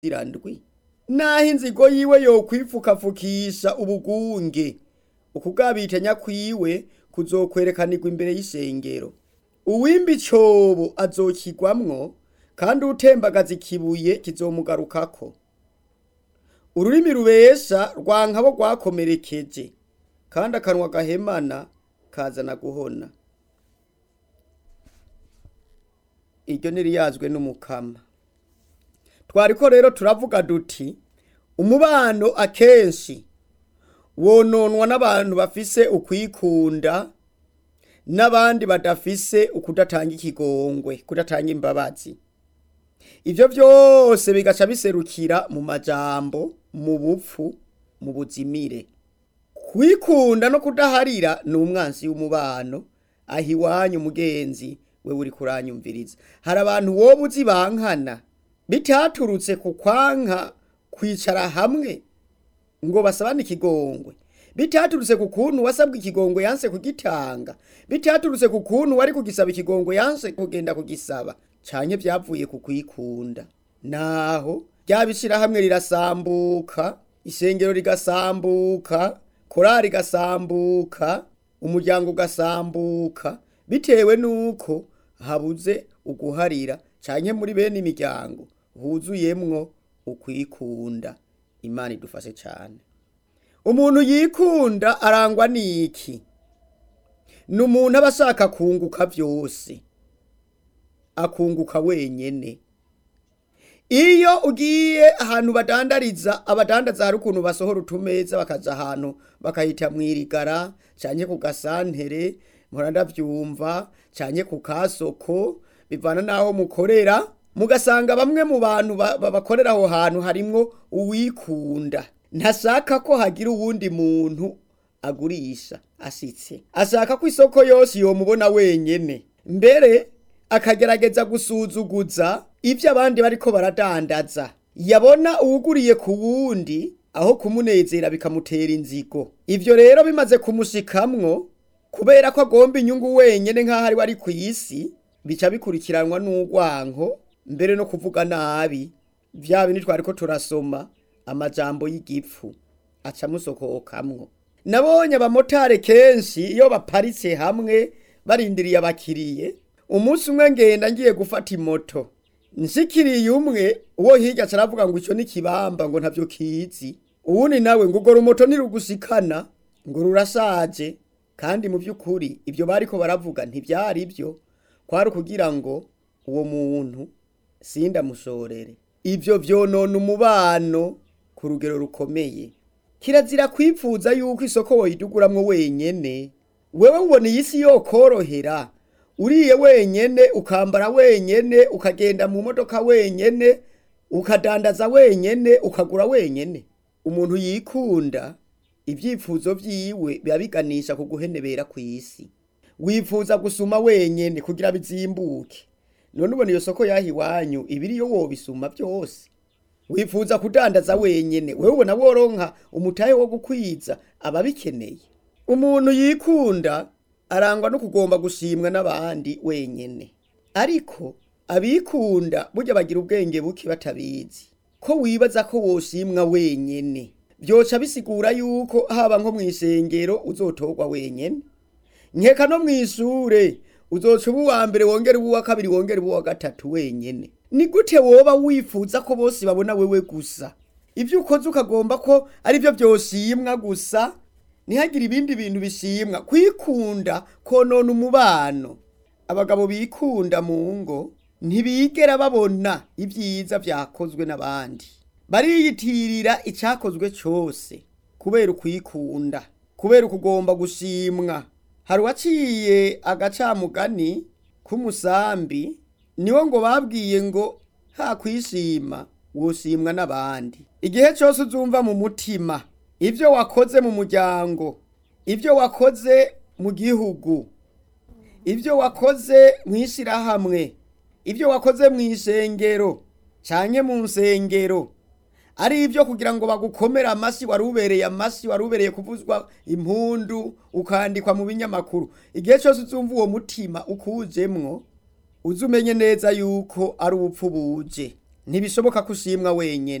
irandwi naho inzigo yiwe yokwipfukapfukisha ubugunge ukugabitanya kwiwe kuzokwerekanirwa imbere y'isengero uwimba icobo azokigwamwo kandi utembagaza ikibuye kizomugarukako ururimi rubesha rwankabo rwakomerekeje kandi akanwa gahemana kazana guhona iryo ntiriyazwe n'umukama twariko rero turavuga duti umubano akenshi wononwa n'abantu bafise ukwikunda n'abandi badafise ukudatanga ikigongwe kudatanga imbabazi ivyo vyose bigaca biserukira mu majambo mu bupfu mu buzimire kwikunda no kudaharira ni umwansi w'umubano aho iwanyu mugenzi we uri kuranyumviriza hari abantu woba uzi bankana bitaturutse ku kwanka kwicara hamwe ngo basabane ikigongwe bitaturutse ku kuntu wasabwa ikigongwe yanse kugitanga bitaturutse ku kuntu wari kugisaba ikigongwe yanse kugenda kugisaba canke vyavuye ku kwikunda naho ryabishira hamwe rirasambuka isengero rigasambuka korari igasambuka umuryango ugasambuka bitewe nuko habuze uguharira canke muri bene imiryango huzuyemwo ukwikunda imana idufashe cane umuntu yikunda arangwa n'iki ni umuntu aba ashaka kunguka vyose akunguka wenyene iyo ugiye ahantu badandariza abadandaza hari ukuntu basohora utumeza bakaja ahantu bakahita mwirigara canke ku gasantere mpora ndavyumva canke ku kasoko bivana n'aho mukorera mugasanga bamwe mu bantu ba- ba- bakorera aho hantu harimwo uwikunda ntashaka ko hagira uwundi muntu agurisha ashitse ashaka ko isoko yose yomubona wenyene mbere akagerageza gusuzuguza ivyo abandi bariko baradandaza yabona uwuguriye ku wundi aho kumunezera bikamutera inzigo ivyo rero bimaze kumushikamwo kubera ko agomba inyungu wenyene nk'aho ari we ari kw'isi bica bikurikiranwa n'urwanko mbere no kuvuga nabi vya bindi twariko turasoma amajambo y'igipfu aca amusohokamwo nabonye abamotari kenshi iyo baparitse hamwe barindiriye abakiriye umunsi umwe ngenda ngiye gufata imoto nshikiriye umwe uwo hirya aca aravuga ngo ico ni kibamba ngo ntavyo kizi uwundi nawe ngo urwo rumoto ntirugushikana ngo rurashaje kandi mu by'ukuri ibyo bariko baravuga ntibyari byo kwari ukugira ngo uwo muntu sindamushorere ibyo vyonona umubano ku rugero rukomeye kirazira kwipfuza yuko isoko woyiduguramwo wenyene wewe ubona iyi si yokorohera uriye wenyene ukambara wenyene ukagenda mu modoka wenyene ukadandaza wenyene ukagura wenyene umuntu yikunda ibyifuzo vyiwe biba biganisha ku guhenebera kw'isi wifuza gusuma wenyene kugira bizimbuke none ubona iyo soko yaha iwanyu ibiriyo wobisuma vyose wifuza kudandaza wenyene wewe ubona woronka umutahe wo gukwiza ababikeneye umuntu yikunda arangwa no kugomba gushimwa n'abandi wenyene ariko abikunda burya bagira ubwenge buke batabizi ko wibaza ko woshimwa wenyene vyoca bisigura yuko haba nko mw'isengero uzotorwa wenyene nkeka no mw'ishure uzoca uba uwa mbere wongera uba uwa kabiri wongera uba uwa gatatu wenyene ni gute woba wifuza ko bose babona wewe gusa ivyo ukoze ukagomba ko ari vyo vyoshimwa gusa ntihagire ibindi bintu bishimwa kwikunda konona umubano abagabo bikunda mu ngo ntibigera babona ibyiza vyakozwe n'abandi bariyitirira icakozwe cose kubera ukwikunda kubera ukugomba gushimwa hari uwaciye agacamugani k'umusambi niwo ngo babwiye ngo ha kwishima woshimwa n'abandi igihe cyose uzumva mu mutima ivyo wakoze mu muryango ivyo wakoze mu gihugu ivyo wakoze mw'ishirahamwe ivyo wakoze mw'ishengero canke mu nsengero ari ivyo kugira ngo bagukomere amasi wari ubereye amasi wari ubereye kuvuzwa impundu ukandikwa mu binyamakuru igihe cyose uzumva uwo mutima ukujemwo uzi umenye neza yuko ari ubupfu buje ntibishoboka ko ushimwa wenyine